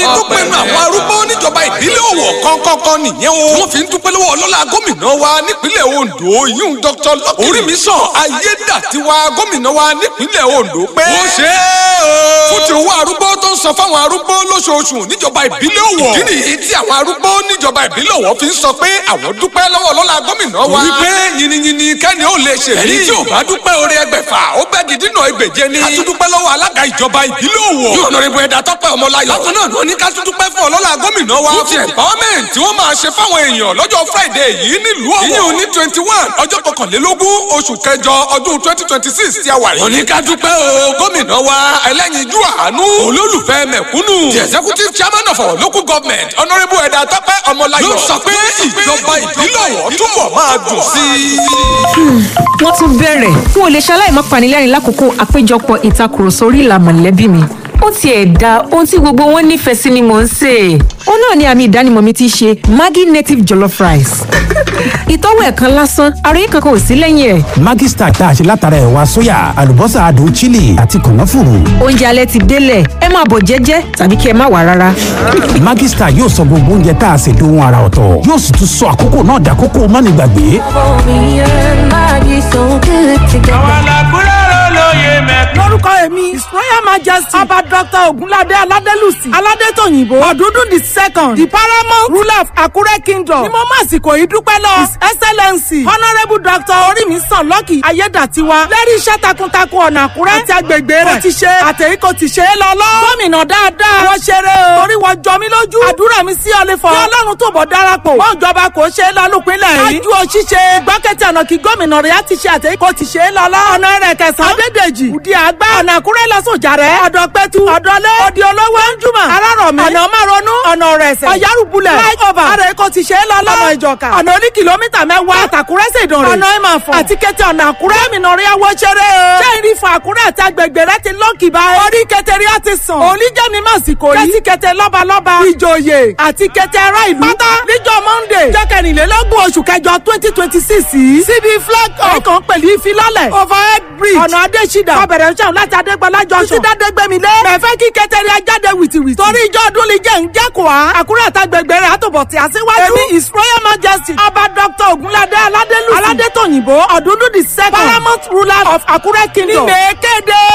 orin tó pẹnu àwọn arúgbó níjọba ìbílẹ̀ Ọ̀wọ̀ kọ́ńkọ́ńkọ́ nìyẹn o. wọ́n fi ń dúpẹ́ lọ́wọ́ ọlọ́lá gómìnà wa nípínlẹ̀ Ondo yíyún Dr. Lucky Orímisàn Ayédàtiwa gómìnà wa nípínlẹ̀ Ondo pé. ó ṣe é o. fún ti owó arúgbó tó ń san fáwọn arúgbó lóṣooṣù níjọba ìbílẹ̀ Ọ̀wọ̀. ìdí nìyí tí àwọn arúgbó níjọba ìbílẹ̀ Ọ̀wọ̀ fi ń sọ pé àwọn dúpẹ́ lọ́wọ́ ọlọ́lá gómìnà wa. wípé yìnyínyìnyín kẹ́ni ó lè ṣe. ẹni tí ò bá dúpẹ́ orí ẹgbẹ̀fà ó bẹ́ gidi náà ẹgbẹ̀je ni. a tún dúpẹ́ lọ́wọ́ alága ìjọba ìbílẹ̀ Ọ̀wọ̀. yóò nọrin bu ẹ̀dá tọ́pẹ́ ọmọláyọ̀. bákan náà ló ní ká tún dúpẹ́ fún ọlọ́lá gómìnà wa. fún ti empowerment tí wọ́n máa ṣe fáwọn èèyàn lọ́jọ́ Friday yìí nílùú Ọ̀wọ̀. ìyẹn ní twenty one ọjọ́ kọkànlélógún oṣù kẹjọ ọdún twenty twenty six tí a wà yìí. òní ká dúpẹ́ o gómìnà wa ẹlẹ́yinjú àánú olólùfẹ́ mẹ̀kúnnù. the executive chairman of our local government honourable ẹ̀dá tọ́pẹ́ ọmọláyọ̀. ló sọ pé ìjọba ìbílẹ̀ Ọ̀wọ̀ túbọ̀ máa dùn sí i. wọ́n tún bẹ̀rẹ̀ n ò lè ṣaláì má panilẹ́rìn lákòókò àpéjọpọ̀ ìtakùrọ̀sọ orí ìlà mọ̀lẹ́bí mi ó tiẹ̀ da ohun tí gbogbo wọn nífẹ̀ẹ́ sí ni mò ń sè é. ó náà ni àmì ìdánimọ̀ mi ti ṣe Maggi native jollof rice. ìtọ́wò ẹ̀ kan lásán àròyé kankan ò sí lẹ́yìn ẹ̀. Maggi Star tá a ṣe látara ẹ̀wà sóyà àlùbọ́sà adùn chili àti kànáfùrù. oúnjẹ alẹ́ ti délẹ̀ ẹ máa bọ̀ jẹ́jẹ́ tàbí kí ẹ má wá rárá. Maggi Star yóò sọ gbogbo oúnjẹ tá a ṣe dohun ara ọ̀tọ̀ yóò sì tún sọ àkókò náà dàkókò mánigbàgbé. lórúkọ èmi his royal majesty ọba dr ogunlade aladelusi aládétòyìnbó ọdúndún the second the paramount ruler of akure kingdom ni mo máa sìkò yìí dúpẹ́ lọ his excellency honourable dr orímisàn lọ́kì ayédàtiwa lẹ́rí iṣẹ́ takuntakun ọ̀nà àkúrẹ́ àti agbègbè rẹ̀ kò ti ṣe àtẹ̀yí kò ti ṣe é lọ lọ. gómìnà dáadáa wọ́n ṣeré o torí wọ́n jọ mí lójú àdúrà mi sí ọlẹ́fọ̀ kí ọlọ́run tó bọ̀ darapọ̀ wọ́n ìjọba kò ṣe é lọ lópinlẹ̀ yìí. ájú o ṣíṣe gbọ́kẹ́tì ọ̀nà kí gómìnà rẹ̀ á ti ṣe àtẹ̀yí kò ti ṣe é lọ lọ. ọ̀nà rẹ̀ kẹsàn-án adédèjì òdi àgbà ọ̀nà àkúrẹ́ lọ́sọ̀jà rẹ̀ ọ̀dọ̀ pẹ́tù ọ̀dọ́lé òdi olówó ẹ̀ńjúmọ̀ arárọ̀mí ọ̀nà márọ̀nù ọ̀nà rẹ̀sẹ̀ ọ̀yárùbulẹ̀ flyover ara èkó ti ṣe é lọ lọ́nà ìjọka ọ̀nà oní kìlómítà mẹ́wàá àtàkúrẹ́ ṣèdọ̀rẹ̀ ọ̀nà ìmàfọ̀ àti kété ọ̀nà àkúrẹ́ mìnàrí ẹwọ́ ṣeré o ṣé ìrìfọ̀ àkúrẹ́ àti agbègbè rẹ ti lọ́ọ̀kì báyìí orí kẹtẹrí á ti sàn oníjẹ́mi má sì kò rí kẹsíkẹtẹ lọ́balọ́ba ìjòyè àti kẹtẹ ará ìlú pátá níjọ́ monday jẹ́ kẹrìnlélógún oṣù kẹjọ twenty twenty six yìí síbi flag off ẹ̀kan pẹ̀lú ìfilọ́lẹ̀ overhead bridge ọ̀nà adésídà ọbẹ̀rẹ̀ ṣẹ́hùn láti adégbọlá junction títí dádégbèmílé mẹ̀fẹ́ kí kẹtẹrí ajáde wìtìwìtì torí ìjọ ọdún lè jẹ́ ń jẹ́kọ̀ọ́ àkúrẹ́ àtàgbègbè rẹ̀ àtòbọ̀ tí a síwájú èmi his royal majesty ọba dr ogunlade aládélùsì aládétòyìnbó ọ̀dúndún the second paramount ruler of akure kingdom ní mèkéde.